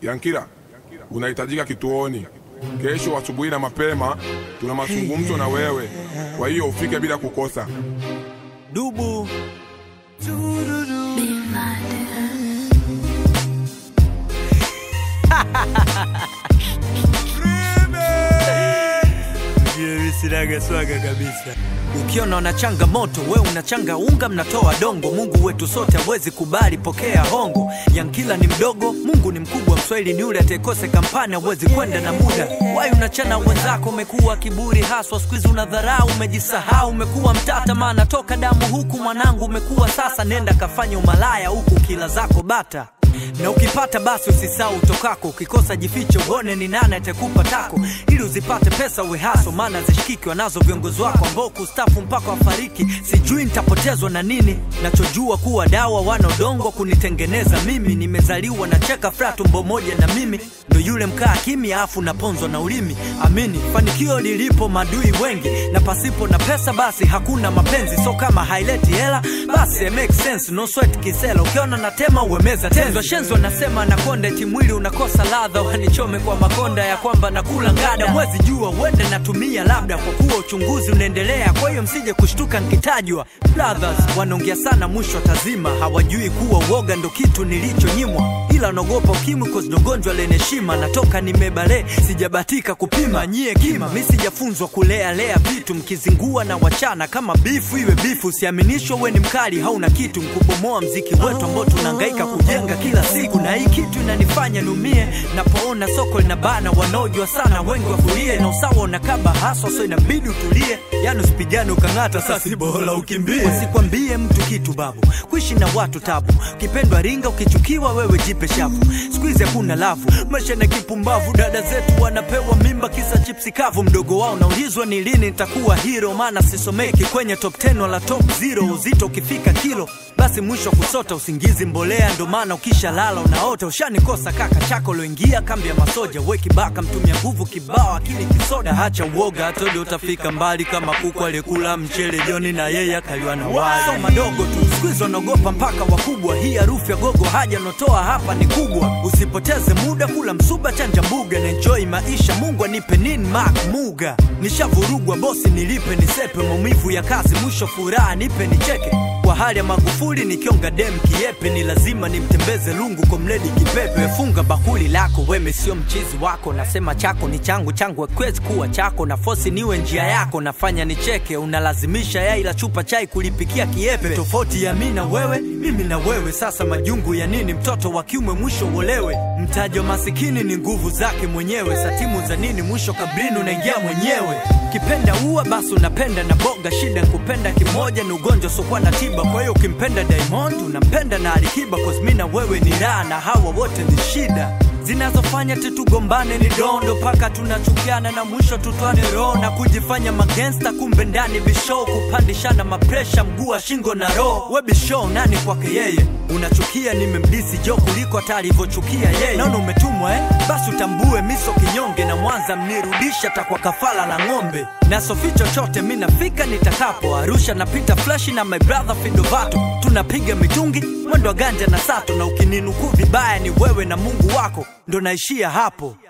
Yankila, unahitajika kituoni kesho asubuhi na mapema. Tuna mazungumzo na wewe, kwa hiyo ufike bila kukosa. Dubu Mimi sinaga swaga kabisa. Ukiona una changamoto, we unachanga unga, mnatoa dongo. Mungu wetu sote hawezi kubali, pokea hongo. Yankila ni mdogo, Mungu ni mkubwa. Mswahili ni yule atakose kampani, hawezi kwenda na muda. Wai unachana wenzako, umekuwa kiburi haswa, siku hizi unadharau, umejisahau, umekuwa mtata, maana toka damu huku mwanangu umekuwa sasa. Nenda kafanya umalaya huku kila zako bata na ukipata basi usisahau utokako, ukikosa jifiche uone ni nani atakupa tako, ili uzipate pesa uwe haso, maana zishikiki wanazo viongozi wako ambao kustafu mpaka wafariki. Sijui nitapotezwa na nini, nachojua kuwa dawa wana udongo kunitengeneza mimi. Nimezaliwa na cheka fra tumbo moja na mimi ndo yule mkaa kimya, afu naponzwa na ulimi. Amini fanikio lilipo madui wengi, na pasipo na pesa basi hakuna mapenzi. So kama haileti hela basi it makes sense, no sweat kisela. Ukiona natema uwemeza tenzwa shenzo, nasema nakonda eti mwili unakosa ladha, wanichome kwa makonda ya kwamba nakula ngada. Mwezi jua uende natumia labda, kwa kuwa uchunguzi unaendelea, kwa hiyo msije kushtuka nkitajwa. Brothers wanaongea sana, mwisho tazima, hawajui kuwa uoga ndo kitu nilichonyimwa, ila naogopa ukimwi cause ndo gonjwa lenye heshima. Natoka nimebale, sijabatika kupima nyie kima, mi sijafunzwa kulea lea vitu, mkizingua na wachana kama bifu iwe bifu. Usiaminishwa we ni mkali, hauna kitu, mkubomoa mziki wetu ambao tunahangaika kujenga kila siku, na hii kitu inanifanya niumie napoona soko linabana, wanaojua sana wengi wafurie, na usawa unakaba haswa, so inabidi utulie, yani usipigane ukang'ata, sasi bora ukimbie. Usikwambie mtu kitu babu, kuishi na watu tabu, ukipendwa ringa, ukichukiwa wewe jipe shavu. Siku hizi hakuna lavu, maisha na kipumbavu, dada zetu wanapewa mimba kisa chipsi kavu. Mdogo wao naulizwa ni lini nitakuwa hero, maana sisomeki kwenye top 10 wala top 0. Uzito ukifika kilo basi mwisho kusota usingizi mbolea, ndo maana ukisha lala unaota. Ushanikosa kaka chako loingia kambi ya masoja, we kibaka mtumia nguvu kibao, akili kisoda. Hacha uoga, hatodo utafika mbali kama kuku aliyekula mchele joni na yeye akaliwa na wali. So madogo tu siku hizi wanaogopa mpaka wakubwa, hii harufu ya gogo haja notoa hapa ni kubwa. Usipoteze muda, kula msuba, chanja mbuga na enjoy maisha. Mungu anipe nini mak muga, nishavurugwa bosi, nilipe nisepe, maumivu ya kazi, mwisho furaha nipe nicheke kwa hali ya Magufuli nikionga dem kiepe, ni lazima nimtembeze lungu kwa mledi kipepe. Funga bakuli lako weme, sio mchizi wako, nasema chako ni changu, changu hakiwezi kuwa chako, na fosi niwe njia yako, nafanya nicheke, unalazimisha yai la chupa chai kulipikia kiepe. Tofauti ya mimi na wewe, mimi na wewe, sasa majungu ya nini? Mtoto wa kiume mwisho uolewe, mtajo masikini ni nguvu zake mwenyewe, satimu za nini? Mwisho kabrini unaingia mwenyewe. Kipenda ua basi unapenda na boga, shida kupenda kimoja ni ugonjwa sokuwa na tiba. Kwa hiyo ukimpenda Diamond unampenda na Alikiba, cause mimi na wewe ni raha na hawa wote ni shida zinazofanya tutugombane ni dondo paka tunachukiana na mwisho tutwane roho na kujifanya magangsta, kumbe ndani bishow kupandishana mapresha mguu wa shingo na roho. We bishow nani kwake yeye? Unachukia nimemdisi jo kuliko hata alivyochukia yeye. Naona umetumwa eh? Basi utambue miso kinyonge na Mwanza mnirudisha takwa kafala la ng'ombe na sofi chochote mi nafika nitakapo Arusha napita flashi na my brother Fidovato tunapiga mitungi mwendo wa ganja na sato na ukininukuu vibaya ni wewe na Mungu wako ndo naishia hapo